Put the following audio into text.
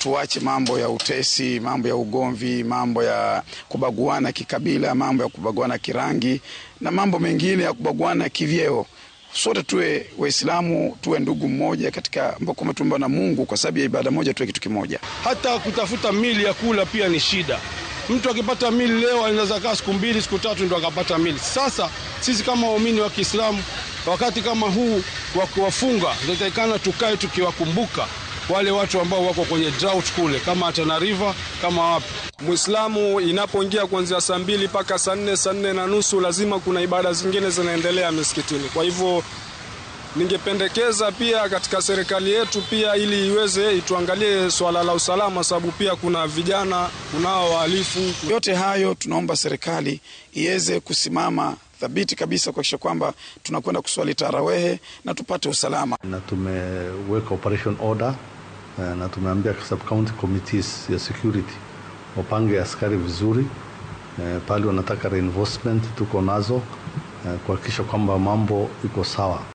tuache mambo ya utesi, mambo ya ugomvi, mambo ya kubaguana kikabila, mambo ya kubaguana kirangi na mambo mengine ya kubaguana kivyeo. Sote tuwe Waislamu, tuwe ndugu mmoja katika ambao kumetumba na Mungu kwa sababu ya ibada moja, tuwe kitu kimoja. Hata kutafuta mili ya kula pia ni shida. Mtu akipata mili leo anaweza kaa siku mbili siku tatu ndo akapata mili. Sasa sisi kama waumini wa Kiislamu, wakati kama huu wa kuwafunga, inatakikana tukae tukiwakumbuka wale watu ambao wako kwenye drought kule, kama Tana River, kama wapi. Muislamu inapoingia kuanzia saa mbili mpaka saa nne saa nne na nusu lazima kuna ibada zingine zinaendelea misikitini. Kwa hivyo ningependekeza pia katika serikali yetu pia ili iweze ituangalie swala la usalama, sababu pia kuna vijana, kunao wahalifu. Yote hayo tunaomba serikali iweze kusimama thabiti kabisa kuhakikisha kwamba tunakwenda kuswali tarawehe na tupate usalama. Na tumeweka operation order na tumeambia sub county committees ya security wapange askari vizuri pale wanataka reinforcement, tuko nazo kuhakikisha kwamba mambo iko sawa.